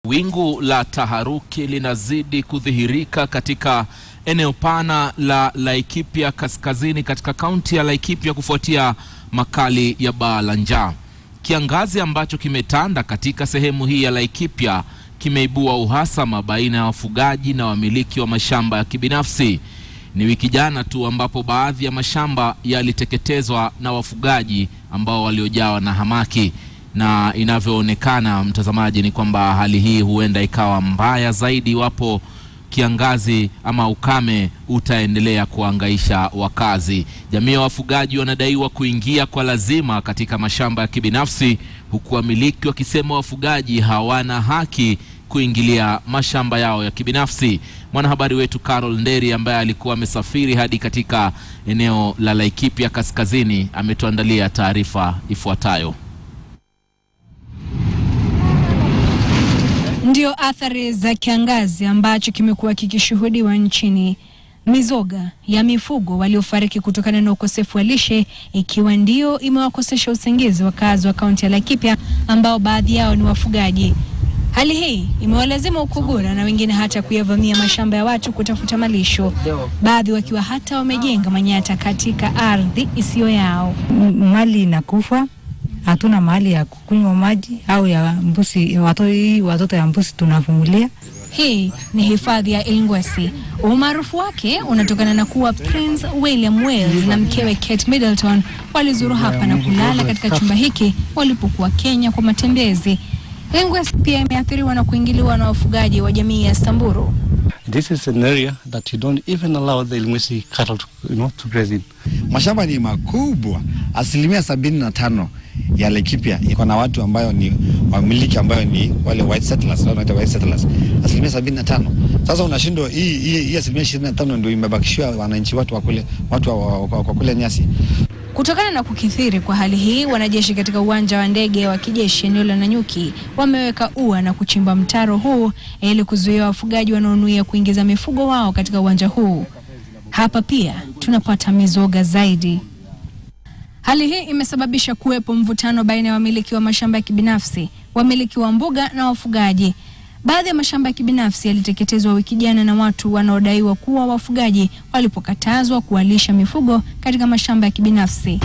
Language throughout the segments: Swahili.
Wingu la taharuki linazidi kudhihirika katika eneo pana la Laikipia Kaskazini katika kaunti ya Laikipia kufuatia makali ya baa la njaa. Kiangazi ambacho kimetanda katika sehemu hii ya Laikipia kimeibua uhasama baina ya wafugaji na wamiliki wa mashamba ya kibinafsi. Ni wiki jana tu ambapo baadhi ya mashamba yaliteketezwa na wafugaji ambao waliojawa na hamaki na inavyoonekana mtazamaji, ni kwamba hali hii huenda ikawa mbaya zaidi iwapo kiangazi ama ukame utaendelea kuangaisha wakazi. Jamii ya wafugaji wanadaiwa kuingia kwa lazima katika mashamba ya kibinafsi, huku wamiliki wakisema wafugaji hawana haki kuingilia mashamba yao ya kibinafsi. Mwanahabari wetu Carol Nderi ambaye alikuwa amesafiri hadi katika eneo la Laikipia Kaskazini ametuandalia taarifa ifuatayo. Ndio athari za kiangazi ambacho kimekuwa kikishuhudiwa nchini. Mizoga ya mifugo waliofariki kutokana na ukosefu wa lishe ikiwa ndio imewakosesha usingizi wakazi wa kaunti ya Laikipia ambao baadhi yao ni wafugaji. Hali hii imewalazimu ukugura na wengine hata kuyavamia mashamba ya watu kutafuta malisho, baadhi wakiwa hata wamejenga manyata katika ardhi isiyo yao. mali inakufa, hatuna mahali ya kukunywa maji au ya mbuzi, watoto, watoto ya mbuzi tunafungulia. Hii ni hifadhi ya Ilngwesi. Umaarufu wake unatokana na kuwa Prince William Wales na mkewe Kate Middleton walizuru hapa na kulala katika chumba hiki walipokuwa Kenya kwa matembezi. Ilngwesi pia imeathiriwa na kuingiliwa na wafugaji wa jamii ya Samburu. This is an area that you don't even allow the Ilmwesi cattle to, you know, to graze in. Mashamba ni makubwa, asilimia sabini na tano ya Laikipia iko na watu ambayo ni wamiliki ambayo ni wale white settlers, wanaita white settlers, asilimia sabini na tano. Sasa unashindwa hii hii hii asilimia ishirini na tano ndio imebakishiwa wananchi watu wakule watu wa, wa, wa, wa kule nyasi. Kutokana na kukithiri kwa hali hii, wanajeshi katika uwanja wa ndege wa kijeshi eneo la Nanyuki wameweka ua na kuchimba mtaro huu ili kuzuia wafugaji wanaonuia kuingiza mifugo wao katika uwanja huu. Hapa pia tunapata mizoga zaidi. Hali hii imesababisha kuwepo mvutano baina ya wamiliki wa mashamba ya kibinafsi, wamiliki wa mbuga na wafugaji. Baadhi ya mashamba ya kibinafsi yaliteketezwa wiki jana na watu wanaodaiwa kuwa wafugaji walipokatazwa kuwalisha mifugo katika mashamba ya kibinafsi.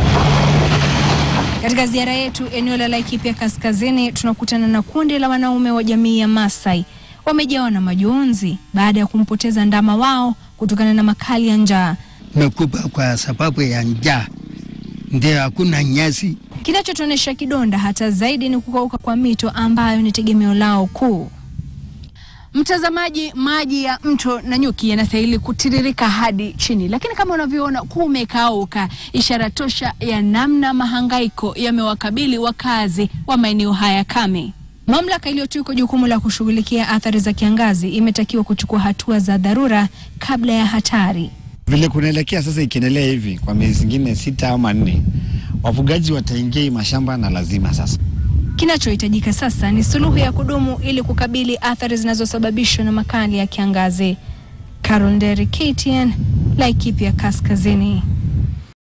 Katika ziara yetu eneo la Laikipia Kaskazini, tunakutana na kundi la wanaume wa jamii ya Masai. Wamejawa na majonzi baada ya kumpoteza ndama wao kutokana na makali ya njaa. mekupa kwa sababu ya njaa, ndio hakuna nyasi. Kinachotuonyesha kidonda hata zaidi ni kukauka kwa mito ambayo ni tegemeo lao kuu. Mtazamaji, maji ya mto Nanyuki yanastahili kutiririka hadi chini, lakini kama unavyoona kumekauka, ishara tosha ya namna mahangaiko yamewakabili wakazi wa maeneo haya kame. Mamlaka iliyotuikwa jukumu la kushughulikia athari za kiangazi imetakiwa kuchukua hatua za dharura kabla ya hatari. Vile kunaelekea sasa, ikiendelea hivi kwa miezi zingine sita ama nne, wafugaji wataingia hii mashamba na lazima sasa Kinachohitajika sasa ni suluhu ya kudumu ili kukabili athari zinazosababishwa na makali ya kiangazi. Carol Nderi, KTN, Laikipia Kaskazini.